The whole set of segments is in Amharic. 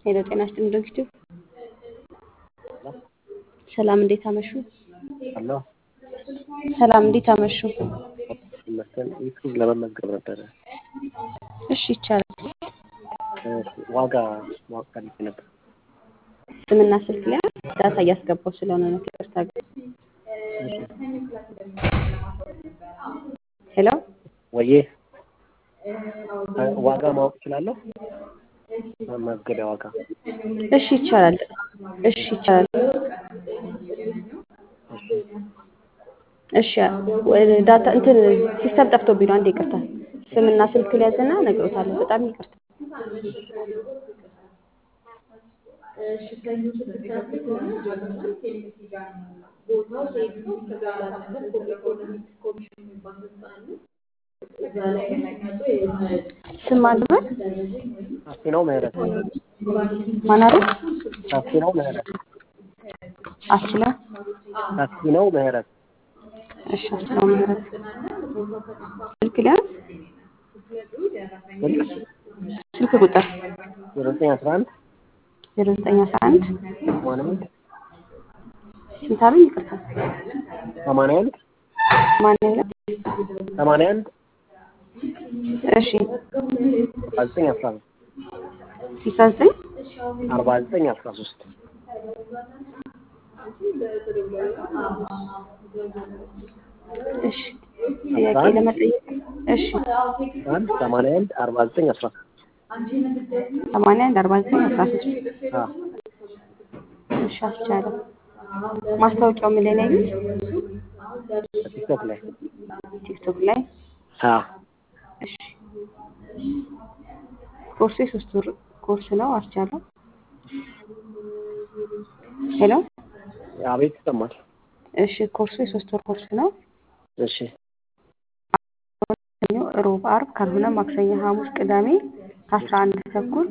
ሄሎ ጤና ይስጥልኝ ድርጅቱ ሰላም እንዴት አመሹ? አሎ ሰላም እንዴት አመሹ? ይመስገን ዩቱብ ለመመዝገብ ነበረ። እሺ ይቻላል። ዋጋ ማወቅ ፈልጌ ነበር። ስምና ስልክ ላይ ዳታ እያስገባው ስለሆነ ነው። ይቅርታ ግን ሄሎ ወዬ ዋጋ ማወቅ እችላለሁ? መመዝገቢያ ዋጋ እሺ ይቻላል። እሺ ይቻላል። እሺ ወደ ዳታ እንትን ሲስተም ጠፍቶብኝ ነው። አንዴ ይቅርታ። ስምና ስልክ ሊያዝና እነግሮታለሁ። በጣም ይቅርታ። ስም አልበል ሰፊ ነው ምህረት ማን አሉ? ሰፊ ነው ምህረት አስችለ ሰፊ ነው ምህረት እሺ አስችለው ምህረት ስልክ ሊያዝ ስልክ ስልክ ቁጥር ዜሮ ዘጠኝ አስራ አንድ ዜሮ ዘጠኝ አስራ አንድ ሰማንያ አንድ ስንት አሉኝ? ይቅርታ ሰማንያ አንድ ማን ያለ ሰማንያ አንድ እሺ አርባ ዘጠኝ አስራ ሶስት ስልሳ ዘጠኝ አርባ ዘጠኝ አስራ ሶስት እሺ ጥያቄ ለመጠየቅ እሺ አንድ ሰማንያ አንድ አርባ ዘጠኝ አስራ ሶስት ሰማንያ አንድ አርባ ዘጠኝ አስራ ሶስት አዎ እሺ አስቻለሁ። ማስታወቂያው ምን ላይ ነው ያዩት? ቲክቶክ ላይ ቲክቶክ ላይ አዎ እሺ ኮርሱ የሶስት ወር ኮርስ ነው። አስቻለሁ። ሄሎ አቤት ይሰማል እሺ ኮርሱ የሶስት ወር ኮርስ ነው። እሺ ሰኞ፣ ሮብ፣ አርብ ካልሆነ ማክሰኞ፣ ሐሙስ፣ ቅዳሜ ከአስራ አንድ ተኩል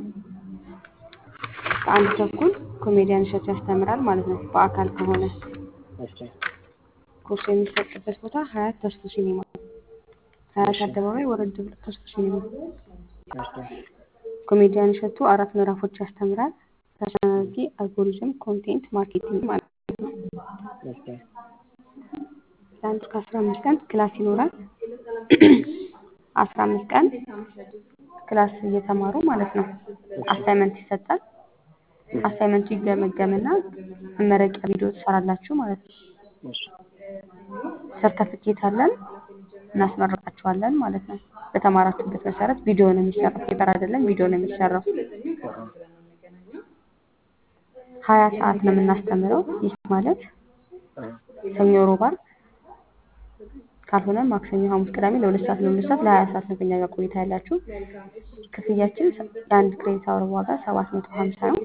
ከአንድ ተኩል ኮሜዲያን እሸቱ ያስተምራል ማለት ነው። በአካል ከሆነ እሺ ኮርሱ የሚሰጥበት ቦታ ሀያት ተስፎ ሲኒማ ሀያት አደባባይ ወረድ ብሎ ተስፎ ሲኒማ። እሺ ኮሜዲያን እሸቱ አራት ምዕራፎች ያስተምራል። ፐርሶናሊቲ፣ አልጎሪዝም፣ ኮንቴንት ማርኬቲንግ ማለት ነው። እሺ ለአንድ እስከ አስራ አምስት ቀን ክላስ ይኖራል። አስራ አምስት ቀን ክላስ እየተማሩ ማለት ነው። አሳይመንት ይሰጣል። አሳይመንቱ ይገመገምና መመረቂያ ቪዲዮ ትሰራላችሁ ማለት ነው። እሺ ሰርተፍኬት አለን እናስመረቃችኋለን ማለት ነው። በተማራችሁበት መሰረት ቪዲዮ ነው የሚሰራው። ፔፐር አይደለም፣ ቪዲዮ ነው የሚሰራው። አሃ ሀያ ሰዓት ነው የምናስተምረው። ይህ ማለት አሃ ሰኞ፣ ሮብ፣ ዓርብ ካልሆነ ማክሰኞ፣ ሐሙስ፣ ቅዳሜ ለሁለት ሰዓት ለሁለት ሰዓት ለሀያ ሰዓት ነው ከኛ ጋር ቆይታ ያላችሁ። ክፍያችን የአንድ ክሬዲት አወር ዋጋ ሰባት መቶ ሀምሳ ነው።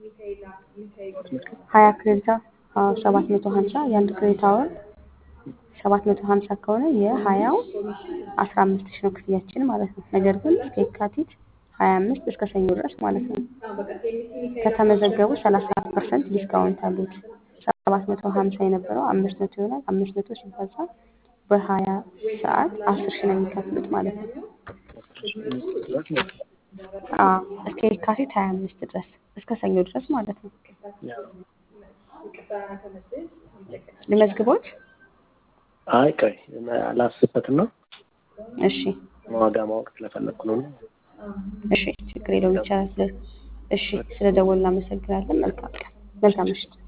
ሀያ ክሬዲት ሰባት መቶ ሀምሳ የአንድ ክሬዲት አወር ሰባት መቶ ሀምሳ ከሆነ የሀያው አስራ አምስት ሺህ ነው ክፍያችን ማለት ነው። ነገር ግን እስከ የካቲት ሀያ አምስት እስከ ሰኞ ድረስ ማለት ነው ከተመዘገቡ ሰላሳ ፐርሰንት ዲስካውንት አሉት። ሰባት መቶ ሀምሳ የነበረው አምስት መቶ ይሆናል። አምስት መቶ ሲባዛ በሀያ ሰዓት አስር ሺህ ነው የሚከፍሉት ማለት ነው። አዎ እስከ የካቲት ሀያ አምስት ድረስ እስከ ሰኞ ድረስ ማለት ነው። ያው ልመዝግቦት? አይ ቆይ አላስበትም ነው እሺ ዋጋ ማወቅ ስለፈለኩ ነው። እሺ ችግር የለውም ይቻላል። ስለ እሺ ስለ ደወል እናመሰግናለን። መልካም ቀን፣ መልካም ምሽት።